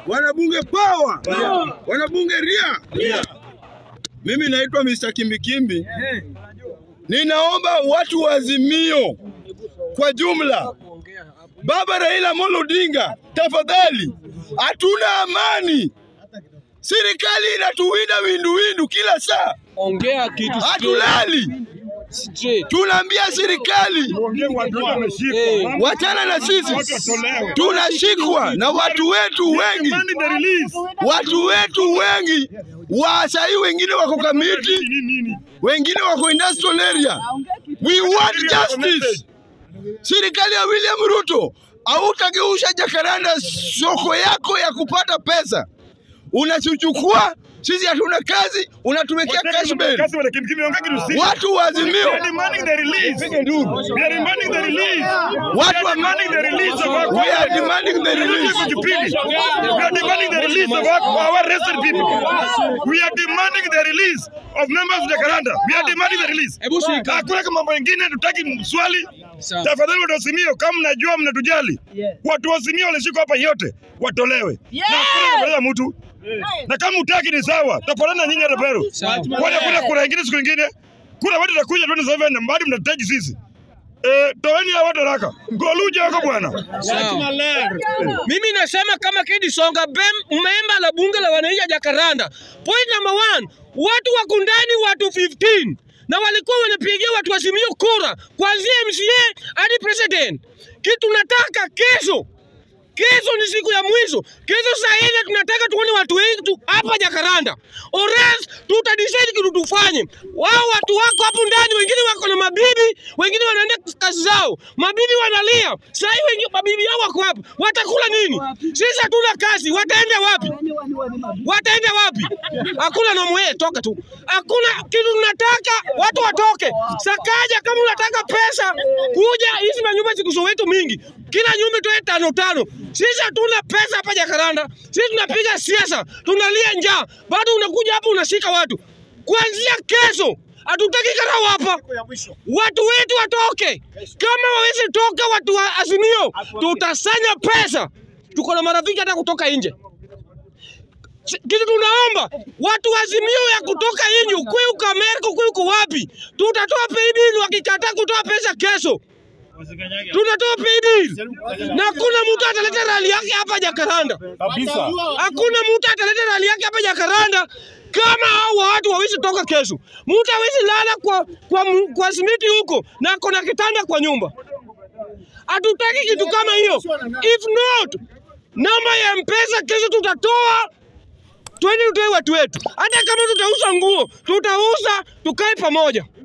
wanabunge power, wanabunge ria. Mimi naitwa Mr. Kimbikimbi. Ninaomba watu wa Azimio kwa jumla, Baba Raila Amolo Odinga, tafadhali, hatuna amani. Serikali inatuwinda winduwindu kila saa, Ongea kitu hatulali. straight. Tunaambia serikali Eh, wachana na sisi, tunashikwa na watu wetu wengi, watu wetu wengi wa sahii, wengine wako Kamiti, wengine wako industrial area. We want justice. Serikali ya William Ruto, hautageusha Jacaranda soko yako ya kupata pesa, unachukua sisi hatuna kazi, unatuwekea cash bail. Watu wa Azimio, watu wa we are demanding the release. We are demanding the release of our, our arrested people. We are demanding the release of members of Jacaranda. We are demanding the release. Hebu shika. Hakuna kama mambo mengine, tutaki swali. Sawa. Tafadhali watu wa Azimio, kama mnajua mnatujali, watu wa Azimio walishikwa hapa yote watolewe, na hakuna kupeleza mtu na kama utaki ni sawa, tapolana nyinyi hata Peru. Sawa. Kwani kuna kura ingine siku ingine? Kura watu takuja 27 na mbadi mnataji sisi. Eh, toeni hao watu haraka. Ngoluja wako bwana. Sawa. Mimi nasema kama Kedi Songa bem- memba la bunge la wananchi ya Jakaranda. Point number one, watu wako ndani watu 15 na walikuwa wanapigia watu wa Azimio kura kuanzia MCA hadi president. Kitu nataka kesho Kesho ni siku ya mwisho. Kesho saa ile tunataka tuone watu wengi tu hapa Jakaranda. Ores tutadecide kitu tufanye. Wao watu wako hapo ndani, wengine wako na mabibi, wengine wanaenda kazi zao. Mabibi wanalia. Saa hii wengine mabibi yao wako hapa. Watakula nini? Sisi hatuna kazi. Wataenda wapi? Wataenda wapi? Hakuna nomo yeye, toka tu. Hakuna kitu tunataka, watu watoke. Sakaja kama unataka pesa, kuja hizi manyumba ziko Soweto mingi. Kila nyumba toe tano tano. Sisi hatuna pesa hapa Jakaranda. Sisi tunapiga siasa, tunalia njaa. Bado unakuja hapa unashika watu. Kuanzia kesho hatutaki karau hapa. Watu wetu watoke. Kama wawezi toka watu wa Azimio, tutasanya pesa. Tuko na marafiki hata kutoka nje. Si- kitu tunaomba watu wa Azimio ya kutoka nje, ukwe uko Amerika, ukwe uko wapi, tutatoa paybill. Wakikataa kutoa pesa kesho, tunatoa paybill na hakuna mtu ataleta rali yake hapa Jakaranda. Hakuna mtu ataleta rali yake hapa Jakaranda kama hao watu wawezi toka kesho. Mtu hawezi lala kwa, kwa, mu- kwa simiti huko na ako na kitanda kwa nyumba. Hatutaki kitu kama hiyo. If not, namba ya mpesa kesho tutatoa twende tutoe watu wetu. Hata kama tutauza nguo, tutauza tukae pamoja.